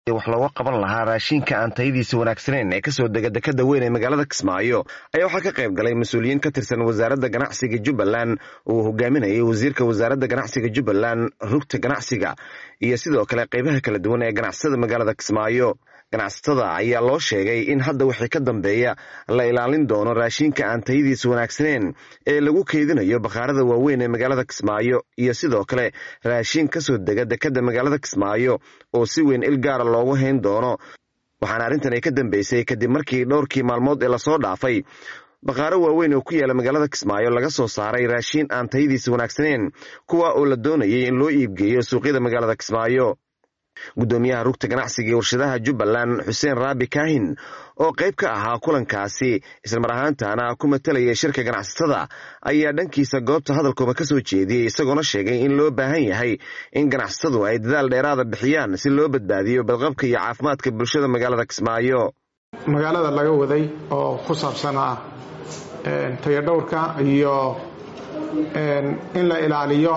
wax looga qaban lahaa raashinka aan tayadiisa wanaagsaneyn ee kasoo dega dekada weyn ee magaalada kismaayo ayaa waxaa ka qayb galay mas-uuliyiin ka tirsan wasaaradda ganacsiga jubbaland uu hogaaminayay wasiirka wasaaradda ganacsiga jubbaland rugta ganacsiga iyo sidoo kale qeybaha kala duwan ee ganacsatada magaalada kismaayo ganacsatada ayaa loo sheegay in hadda wixii ka dambeeya la ilaalin doono raashinka aan tayadiisa wanaagsaneyn ee lagu keydinayo bakhaarada waaweyn ee magaalada kismaayo iyo sidoo kale raashin kasoo dega dekada magaalada kismaayo oo si weyn il gaara loogu hayn doono waxaana arrintan ay ka dambeysay kadib markii dhowrkii maalmood ee lasoo dhaafay bakhaaro waaweyn oo ku yaala magaalada kismaayo laga soo saaray raashin aan tayadiisa wanaagsaneyn kuwa oo la doonayay in loo iibgeeyo suuqyada magaalada kismaayo guddoomiyaha rugta ganacsiga ee warshadaha jubbaland xuseen raabi kaahin oo qayb ka ahaa kulankaasi islamar ahaantana ku matalayay shirka ganacsatada ayaa dhankiisa goobta hadalkooda ka soo jeediyey isagoona sheegay in loo baahan yahay in ganacsatadu ay dadaal dheeraada bixiyaan si loo badbaadiyo badqabka iyo caafimaadka bulshada magaalada kismaayo magaalada laga waday oo ku saabsanaa tayadhowrka iyo in la ilaaliyo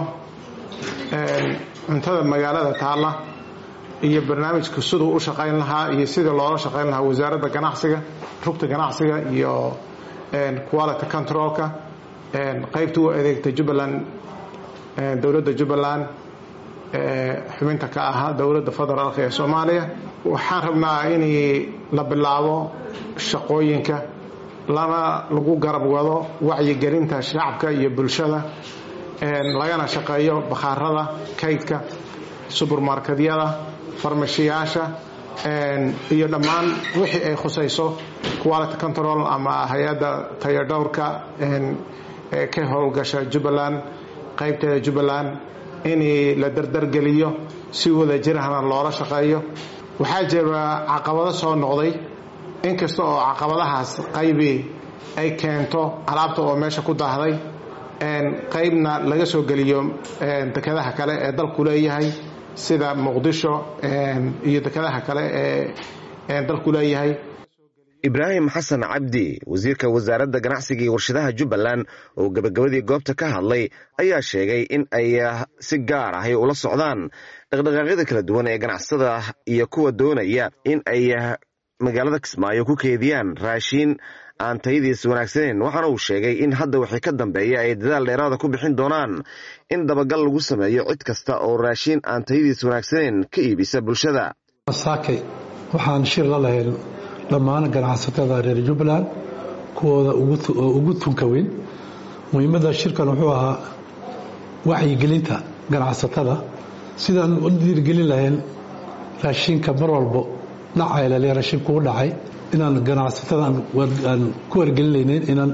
cuntada magaalada taalla iyo barnaamijka siduu u shaqayn lahaa iyo sidii loola shaqayn lahaa wasaaradda ganacsiga rugta ganacsiga iyo quality controlka qaybta u adeegta jubbaland dowladda jubbaland xubinta ka ahaa dowladda federaalk ee soomaaliya waxaan rabnaa in la bilaabo shaqooyinka lana lagu garab wado wacyigelinta shacabka iyo bulshada lagana shaqeeyo bakhaarada kaydka subermarketyada farmashiyaasha iyo dhammaan wixii ay khusayso quality control ama hay-adda tayadhowrka ee ka howlgasha jubbaland qaybteeda jubbaland in la dardargeliyo si wada jirahna loola shaqeeyo waxaa jira caqabado soo noqday inkasta oo caqabadahaas qaybi ay keento alaabta oo meesha ku daahday qaybna laga soo geliyo dekadaha kale ee dalku leeyahay sida muqdisho iyo dekadaha kale ee dalku leeyahay ibraahim xasan cabdi wasiirka wasaaradda ganacsiga iyo warshadaha jubbaland oo gebagabadii goobta ka hadlay ayaa sheegay in ay si gaar ahay ula socdaan dhaqdhaqaaqyada kala duwan ee ganacsatada iyo kuwa doonaya in ay magaalada kismaayo ku keediyaan raashiin aan tayadiisa wanaagsaneyn waxaana uu sheegay in hadda wixii ka dambeeya ay dadaal dheeraada ku bixin doonaan in dabagal lagu sameeyo cid kasta oo raashiin aan tayadiisa wanaagsaneyn ka iibisa bulshada saakay waxaan shir la lahayn dhammaan ganacsatada reer jubbaland kuwooda ugu tunka weyn muhiimadda shirkan wuxuu ahaa wacyigelinta ganacsatada sidaan u dhiirgelin lahayn raashinka mar walbo dhacay lale raashinku u dhacay inaan ganacsatada aan ku wargelinaynin inaan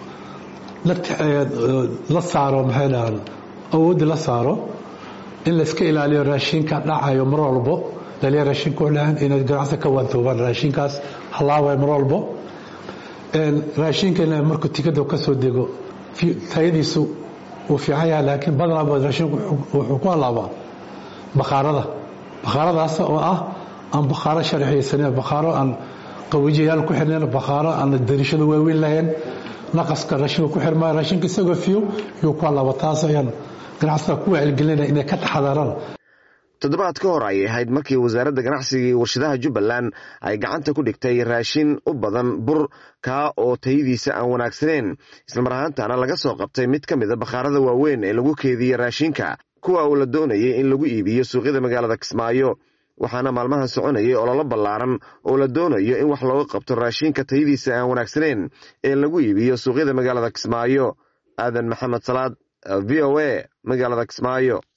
la saaro maxay dhahaan awoodda la saaro in layska ilaaliyo raashinka dhacayo mar walbo laliya raashinku u dhacan inay ganacsi ka waantoobaan raashinkaas halaaway mar walbo raashinka in markuu tikada ka soo dego tayadiisu uu fiican yahay laakiin badanaa raashinku wuxuu ku halaabaa bakhaarada bakhaaradaas oo ah aan bakhaaro sharciyeysanin bakhaaro aan qawijiyayaal ku xirnayn bakhaaro aan darishada waaweyn lahayn naqaska raashinka ku xirmaya raashinka isagoo fiyo yuu ku halaaba taas ayaan ganacsatada ku wacyigelinaya inay ka taxadaraan toddobaad ka hor ayay ahayd markii wasaaradda ganacsiga iyo warshadaha jubbaland ay gacanta ku dhigtay raashin u badan bur kaa oo tayadiisa aan wanaagsaneyn islamar ahaantana laga soo qabtay mid ka mida bakhaarada waaweyn ee lagu keediyey raashinka kuwa uu la doonayay in lagu iibiyo suuqyada magaalada kismaayo waxaana maalmahan soconayay ololo ballaaran oo la doonayo in wax looga qabto raashinka tayadiisa aan wanaagsaneyn ee lagu iibiyo suuqyada magaalada kismaayo aadan maxamed salaad v o a magaalada kismaayo